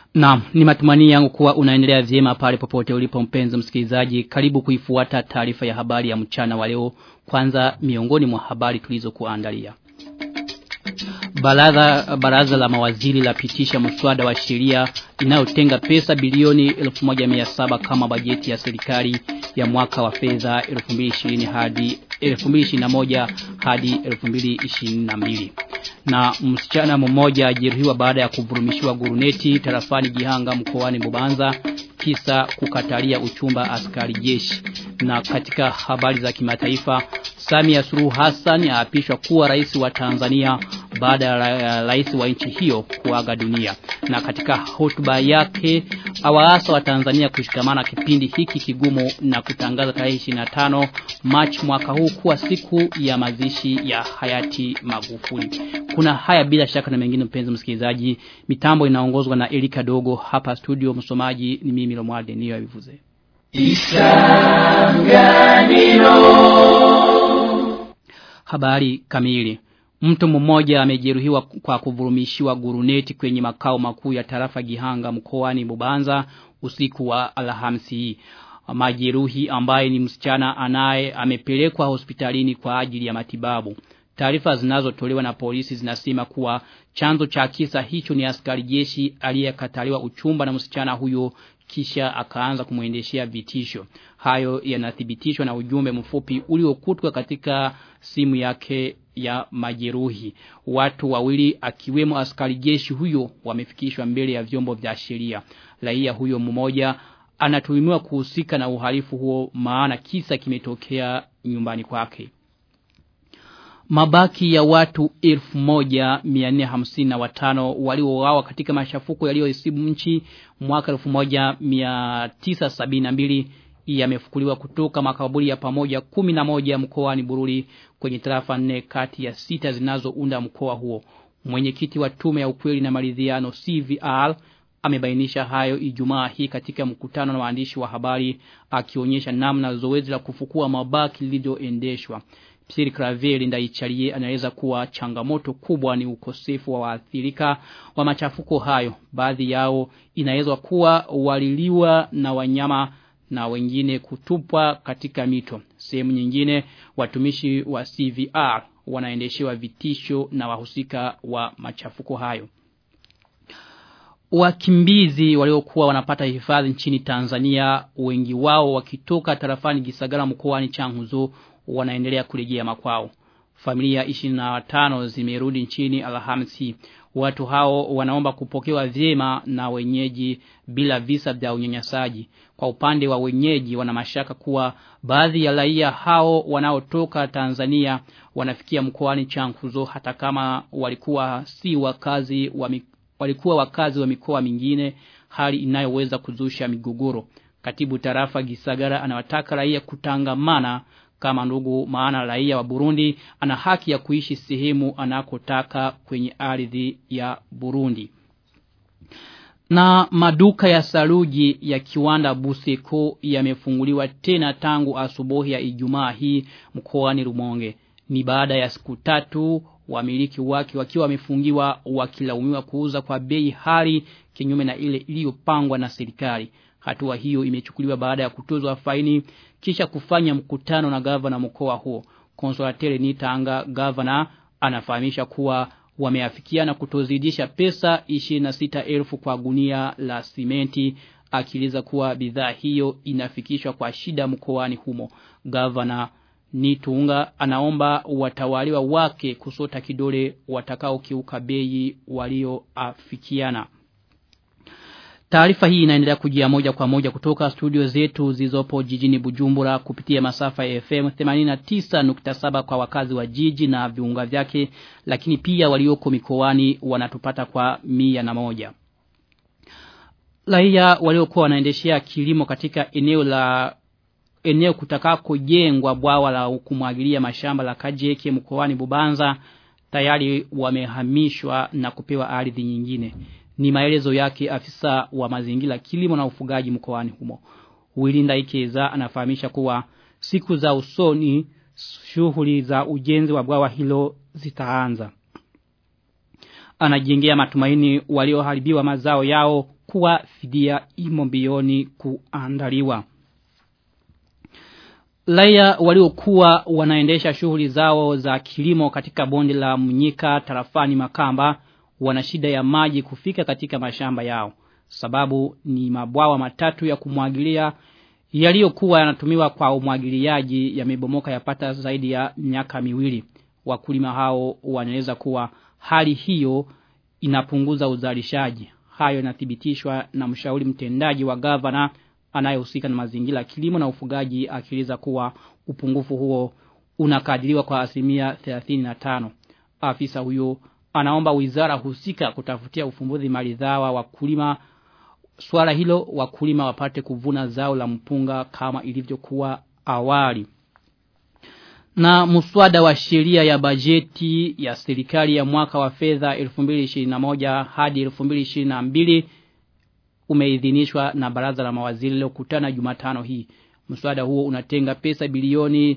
Naam, ni matumani yangu kuwa unaendelea vyema pale popote ulipo mpenzi msikilizaji. Karibu kuifuata taarifa ya habari ya mchana wa leo. Kwanza miongoni mwa habari tulizokuandalia. Baraza baraza la mawaziri la pitisha mswada wa sheria inayotenga pesa bilioni 1700 kama bajeti ya serikali ya mwaka wa fedha 2020 hadi 2021 hadi 2022 na msichana mmoja ajeruhiwa baada ya kuvurumishiwa guruneti tarafani Gihanga mkoani Bubanza kisa kukatalia uchumba askari jeshi na katika habari za kimataifa Samia Suluhu Hassan aapishwa kuwa rais wa Tanzania baada ya rais wa nchi hiyo kuaga dunia na katika hotuba yake awaasa wa Tanzania kushikamana kipindi hiki kigumu na kutangaza tarehe 25 March mwaka huu kuwa siku ya mazishi ya hayati Magufuli. Kuna haya bila shaka na mengine mpenzi msikilizaji. Mitambo inaongozwa na Elika Dogo hapa studio msomaji ni mimi Lomwarde niyo yavivuze. Isanganiro Habari kamili Mtu mmoja amejeruhiwa kwa kuvurumishiwa guruneti kwenye makao makuu ya tarafa Gihanga mkoani Bubanza usiku wa Alhamisi. Majeruhi ambaye ni msichana anaye amepelekwa hospitalini kwa ajili ya matibabu. Taarifa zinazotolewa na polisi zinasema kuwa chanzo cha kisa hicho ni askari jeshi aliyekataliwa uchumba na msichana huyo kisha akaanza kumuendeshea vitisho. Hayo yanathibitishwa na ujumbe mfupi uliokutwa katika simu yake ya majeruhi. Watu wawili akiwemo askari jeshi huyo wamefikishwa mbele ya vyombo vya sheria. Raia huyo mmoja anatuhumiwa kuhusika na uhalifu huo maana kisa kimetokea nyumbani kwake. Mabaki ya watu 1455 waliouawa katika mashafuko yaliyoisibu nchi mwaka 1972 yamefukuliwa kutoka makaburi ya pamoja 11 mkoani Bururi kwenye tarafa nne kati ya sita zinazounda mkoa huo. Mwenyekiti wa tume ya ukweli na maridhiano CVR amebainisha hayo Ijumaa hii katika mkutano na waandishi wa habari akionyesha namna zoezi la kufukua mabaki lilivyoendeshwa. Psiri Kraveli ndaichalie anaweza kuwa changamoto kubwa ni ukosefu wa waathirika wa machafuko hayo. Baadhi yao inaweza kuwa waliliwa na wanyama na wengine kutupwa katika mito. Sehemu nyingine watumishi wa CVR wanaendeshewa vitisho na wahusika wa machafuko hayo. Wakimbizi waliokuwa wanapata hifadhi nchini Tanzania wengi wao wakitoka tarafani Gisagara mkoani Changuzo wanaendelea kurejea makwao. Familia 25 zimerudi nchini Alhamisi. Watu hao wanaomba kupokewa vyema na wenyeji bila visa vya unyanyasaji. Kwa upande wa wenyeji wana mashaka kuwa baadhi ya raia hao wanaotoka Tanzania wanafikia mkoani Chankuzo hata kama walikuwa si wakazi wa walikuwa wakazi wa mikoa mingine hali inayoweza kuzusha migogoro. Katibu tarafa Gisagara anawataka raia kutangamana kama ndugu maana raia wa Burundi ana haki ya kuishi sehemu anakotaka kwenye ardhi ya Burundi. Na maduka ya saruji ya kiwanda Buseko yamefunguliwa tena tangu asubuhi ya Ijumaa hii mkoani Rumonge. Ni baada ya siku tatu wamiliki wake wakiwa wamefungiwa wakilaumiwa kuuza kwa bei hali kinyume na ile iliyopangwa na serikali. Hatua hiyo imechukuliwa baada ya kutozwa faini kisha kufanya mkutano na gavana mkoa huo. Konsolatele Nitanga gavana anafahamisha kuwa wameafikiana kutozidisha pesa 26,000 kwa gunia la simenti akiliza kuwa bidhaa hiyo inafikishwa kwa shida mkoani humo. Gavana Nitunga anaomba watawaliwa wake kusota kidole watakao kiuka bei walioafikiana. Taarifa hii inaendelea kujia moja kwa moja kutoka studio zetu zilizopo jijini Bujumbura kupitia masafa ya FM 89.7 kwa wakazi wa jiji na viunga vyake lakini pia walioko mikoani wanatupata kwa mia na moja. Raia waliokuwa wanaendeshea kilimo katika eneo la eneo kutakako jengwa bwawa la kumwagilia mashamba la Kajeke mkoani Bubanza tayari wamehamishwa na kupewa ardhi nyingine. Ni maelezo yake afisa wa mazingira kilimo na ufugaji mkoani humo. Wilinda Ikeza anafahamisha kuwa siku za usoni shughuli za ujenzi wa bwawa hilo zitaanza. Anajengea matumaini walioharibiwa mazao yao kuwa fidia imo mbioni kuandaliwa. Raia waliokuwa wanaendesha shughuli zao za kilimo katika bonde la Mnyika tarafani Makamba wana shida ya maji kufika katika mashamba yao. Sababu ni mabwawa matatu ya kumwagilia yaliyokuwa yanatumiwa kwa umwagiliaji yamebomoka yapata zaidi ya miaka miwili. Wakulima hao wanaeleza kuwa hali hiyo inapunguza uzalishaji. Hayo inathibitishwa na mshauri mtendaji wa gavana anayehusika na mazingira kilimo na ufugaji akieleza kuwa upungufu huo unakadiriwa kwa asilimia 35. Afisa huyo anaomba wizara husika kutafutia ufumbuzi maridhawa wakulima swala hilo wakulima wapate kuvuna zao la mpunga kama ilivyokuwa awali. Na muswada wa sheria ya bajeti ya serikali ya mwaka wa fedha 2021 hadi 2022 umeidhinishwa na baraza la mawaziri lililokutana Jumatano hii. Mswada huo unatenga pesa bilioni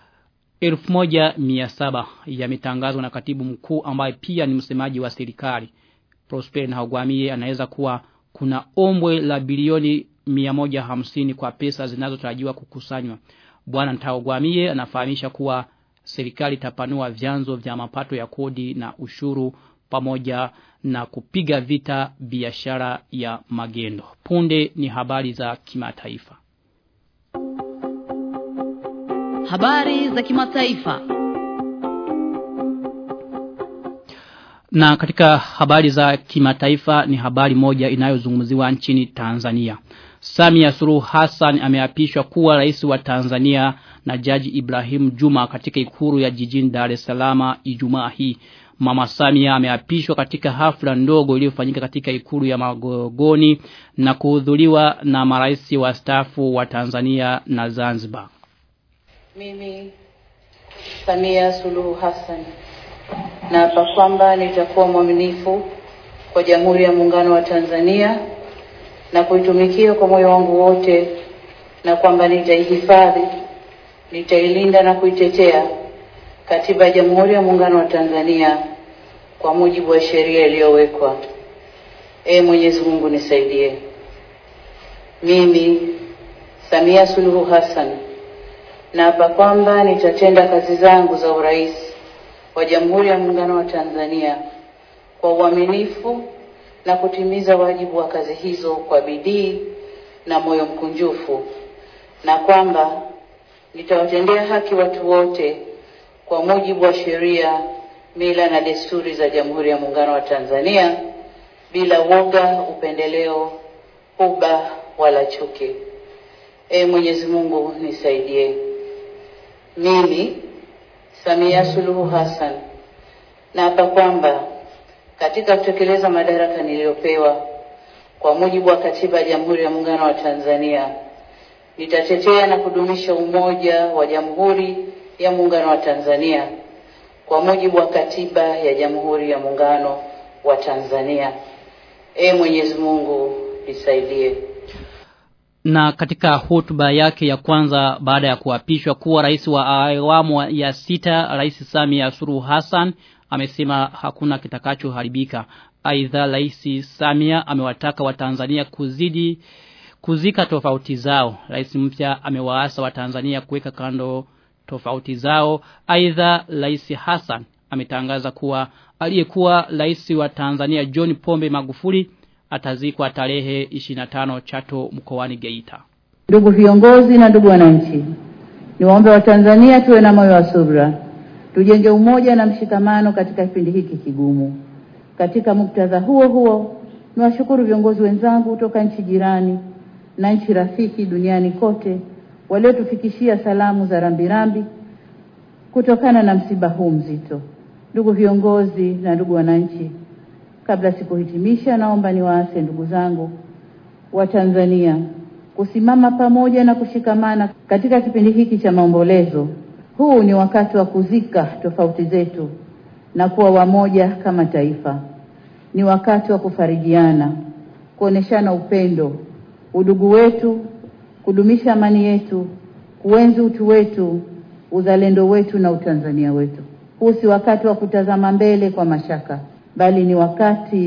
1700 yametangazwa na katibu mkuu ambaye pia ni msemaji wa serikali. Prosper Ntagwamiye anaweza kuwa kuna ombwe la bilioni 150 kwa pesa zinazotarajiwa kukusanywa. Bwana Ntagwamiye anafahamisha kuwa serikali itapanua vyanzo vya mapato ya kodi na ushuru pamoja na kupiga vita biashara ya magendo. Punde ni habari za kimataifa. Habari za kimataifa. Na katika habari za kimataifa ni habari moja inayozungumziwa nchini Tanzania. Samia Suluhu Hassan ameapishwa kuwa rais wa Tanzania na Jaji Ibrahim Juma katika ikuru ya jijini Dar es Salaam Ijumaa hii. Mama Samia ameapishwa katika hafla ndogo iliyofanyika katika ikulu ya Magogoni na kuhudhuriwa na marais wa stafu wa Tanzania na Zanzibar. Mimi Samia Suluhu Hassan naapa kwamba nitakuwa mwaminifu kwa Jamhuri ya Muungano wa Tanzania na kuitumikia kwa moyo wangu wote, na kwamba nitaihifadhi, nitailinda na kuitetea Katiba ya Jamhuri ya Muungano wa Tanzania kwa mujibu wa sheria iliyowekwa. Ee Mwenyezi Mungu nisaidie. Mimi Samia Suluhu Hassan naapa kwamba nitatenda kazi zangu za urais wa Jamhuri ya Muungano wa Tanzania kwa uaminifu na kutimiza wajibu wa kazi hizo kwa bidii na moyo mkunjufu, na kwamba nitawatendea haki watu wote kwa mujibu wa sheria, mila na desturi za Jamhuri ya Muungano wa Tanzania bila woga, upendeleo, huba wala chuki. Ee Mwenyezi Mungu nisaidie. Mimi Samia Suluhu Hassan naapa kwamba katika kutekeleza madaraka niliyopewa kwa mujibu wa Katiba ya Jamhuri ya Muungano wa Tanzania nitatetea na kudumisha umoja wa Jamhuri ya Muungano wa Tanzania kwa mujibu wa Katiba ya Jamhuri ya Muungano wa Tanzania. Ee Mwenyezi Mungu nisaidie. Na katika hotuba yake ya kwanza baada ya kuapishwa kuwa rais wa awamu ya sita, Rais Samia Suluhu Hassan amesema hakuna kitakachoharibika. Aidha, Rais Samia amewataka Watanzania kuzidi kuzika tofauti zao. Rais mpya amewaasa Watanzania kuweka kando tofauti zao. Aidha, Rais Hassan ametangaza kuwa aliyekuwa rais wa Tanzania John Pombe Magufuli atazikwa tarehe 25 Chato mkoani Geita. Ndugu viongozi na ndugu wananchi, niwaombe Watanzania tuwe na moyo wa subra, tujenge umoja na mshikamano katika kipindi hiki kigumu. Katika muktadha huo huo, niwashukuru viongozi wenzangu kutoka nchi jirani na nchi rafiki duniani kote waliotufikishia salamu za rambirambi kutokana na msiba huu mzito. Ndugu viongozi na ndugu wananchi, kabla sikuhitimisha, naomba niwaase ndugu zangu wa Tanzania kusimama pamoja na kushikamana katika kipindi hiki cha maombolezo. Huu ni wakati wa kuzika tofauti zetu na kuwa wamoja kama taifa. Ni wakati wa kufarijiana, kuoneshana upendo, udugu wetu, kudumisha amani yetu, kuenzi utu wetu, uzalendo wetu na utanzania wetu. Huu si wakati wa kutazama mbele kwa mashaka, bali ni wakati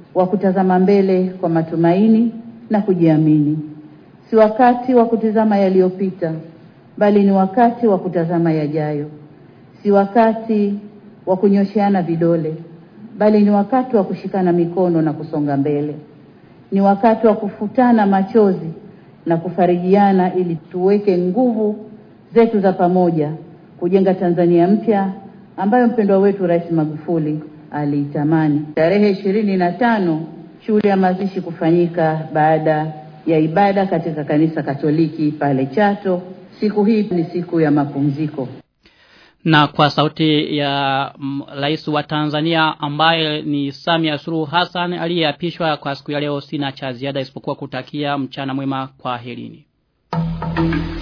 wa kutazama mbele kwa matumaini na kujiamini. Si wakati wa kutizama yaliyopita, bali ni wakati wa kutazama yajayo. Si wakati wa kunyosheana vidole, bali ni wakati wa kushikana mikono na kusonga mbele. Ni wakati wa kufutana machozi na kufarijiana ili tuweke nguvu zetu za pamoja kujenga Tanzania mpya ambayo mpendwa wetu Rais Magufuli aliitamani. Tarehe ishirini na tano shughuli ya mazishi kufanyika baada ya ibada katika kanisa Katoliki pale Chato. Siku hii ni siku ya mapumziko. Na kwa sauti ya rais wa Tanzania ambaye ni Samia Suluhu Hassan aliyeapishwa kwa siku ya leo sina cha ziada isipokuwa kutakia mchana mwema kwa herini.